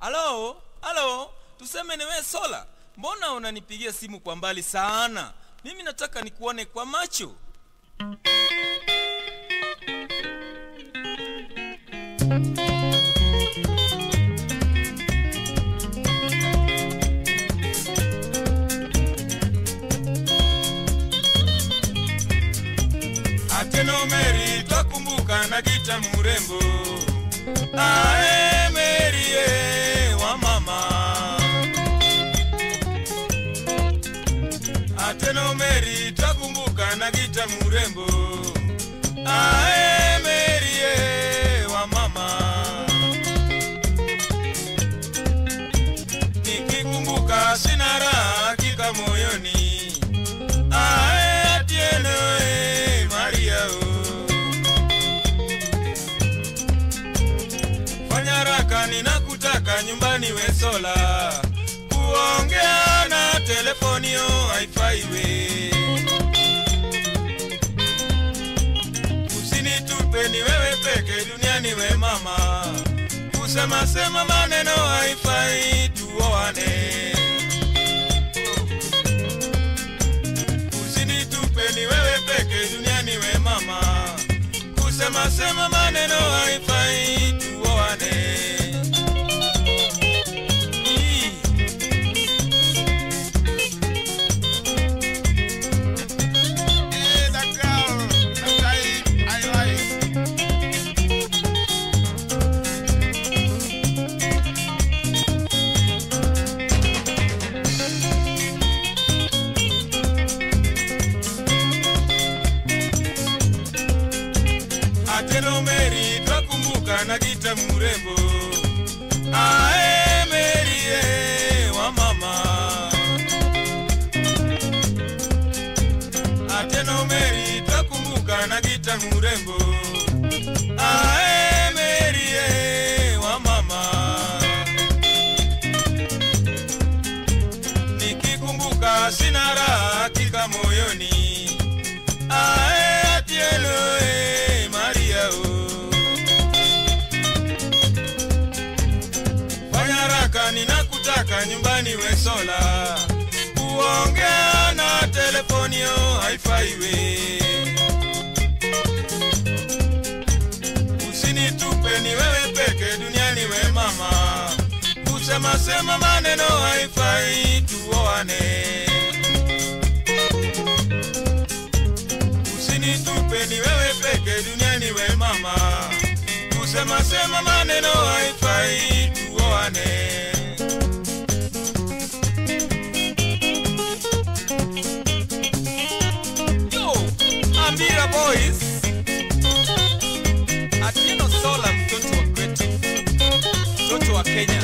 halo halo tuseme niwe sola mbona unanipigia simu kwa mbali sana mimi nataka nikuone kwa macho ateno meri twakumbuka na gita murembo ae merie wa mama ateno meri twakumbuka na gita murembo ae merie wa mama nikikumbuka sina raha hakika moyoni ae atieno e maria o fanya raka ninakutaka nyumbani wesola kuongea na telefonio haifaiwe usinitupe ni wewe peke duniani we mama kusema sema maneno haifai tuoane usinitupe ni wewe peke duniani we mama kusema sema maneno haifai tuoane Ii. Hey, that girl that I, I like. ateno meri twakumbuka na gita murembo ae meri e wa mama ateno meri twakumbuka na gita murembo ae meri e wa mama nikikumbuka sina raha hakika moyoni ae atieno e maria o fanya raka ninakutaka nyumbani wesola kuongea na telefonio haifaiwe usinitupe ni wewe peke duniani we mama kusema sema maneno haifai tuoane usinitupe ni wewe peke duniani we mama kusema sema maneno haifai tuoane Yo, Ambira boys Atieno Sola mtoto wa kwetu mtoto wa Kenya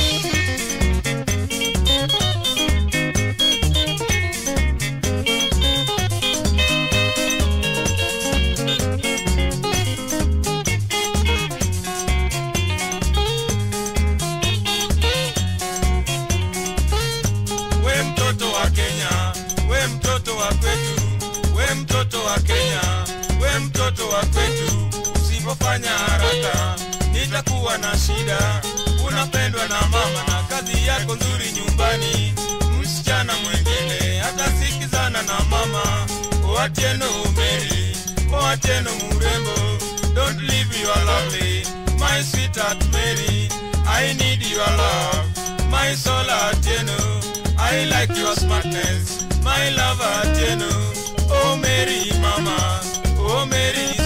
we mtoto wa Kenya, we mtoto wa kwetu, we mtoto wa Kenya, we mtoto wa kwetu. Usipofanya haraka nitakuwa na shida. Unapendwa na mama na kazi yako nzuri nyumbani, msichana mwingine atasikizana na mama. Oatieno umeri, Oatieno murembo, don't leave your lovely, my sweetheart Mary. I need your love, my soul Atieno. I like your smartness, my love Atieno. Oh Mary mama, oh Mary